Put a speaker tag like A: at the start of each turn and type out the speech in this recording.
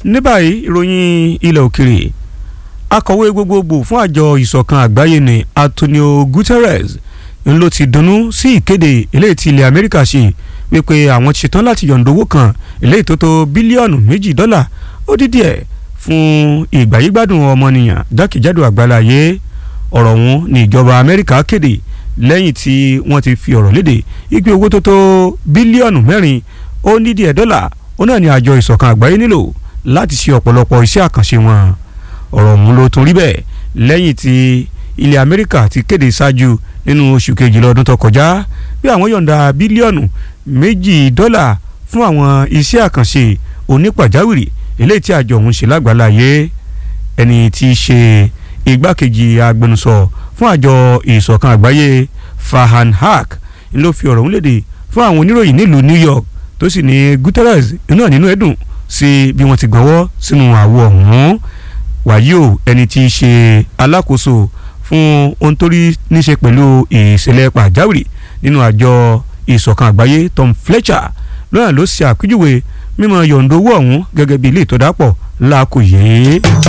A: ní báyìí ìròyìn ilẹ̀ òkèrè akọ̀wé gbogbogbò fún àjọ ìṣọ̀kan àgbáyé ní Antonio Guterres ń ló ti dunnú sí ìkéde eléyìí tí ilẹ̀ Amẹ́ríkà ṣe wípé àwọn ti ṣetán láti yọ̀ǹda owó kan eléyìí tó tó bílíọ̀nù méjì dọ́là ó dídí ẹ̀ fún ìgbàyígbádùn ọmọnìyàn jákèjádò àgbáláyé ọ̀rọ̀ ọ̀hún ní ìjọba Amẹ́ríkà kéde lẹ́yìn tí wọ́n ti fi ọ̀rọ̀ léde ìgbé owó tó tó bílíọ̀nù mẹ́rin ó ní díẹ̀ dọ́là ó náà ní àjọ ìṣọ̀kan àgbáyé nílò láti ṣe ọ̀pọ̀lọpọ̀ iṣẹ́ àkànṣe wọn ọ̀rọ̀ ọ̀hún ló tún rí bẹ́ẹ̀ lẹ́yìn tí ilẹ̀ Amẹ́ríkà ti kéde ṣáájú nínú oṣù kejìlá ọdún tó kọjá bí àwọn yọ̀ǹda bílíọ̀nù méjì dọ́là fún àwọn iṣẹ́ àkànṣe onípàjáwìrì eléyìí tí àjọ ọ̀hún ṣe lágbàláyé ẹni tí í ṣe igbákejì agbẹnusọ fún àjọ ìṣọ̀kan àgbáyé Farhan Haq ló fi ọ̀rọ̀ ọ̀hún léde fún àwọn oníròyìn nílùú New York tó sì ní Guterres náà nínú ẹ̀dùn sí bí wọ́n ti gbọ́wọ́ sínú àwo ọ̀hún wàyí o ẹni tí í ṣe alákòóso fún ohun tó rí níṣe pẹ̀lú ìṣẹ̀lẹ̀ pàjáwìrì nínú àjọ ìṣọ̀kan àgbáyé Tom Fletcher lọ́nà ló ṣe àpèjúwe mímọ yọ̀ǹda owó ọ̀hún gẹ́gẹ́ bí ilé ìtọ́dápọ̀ láàkó yìí.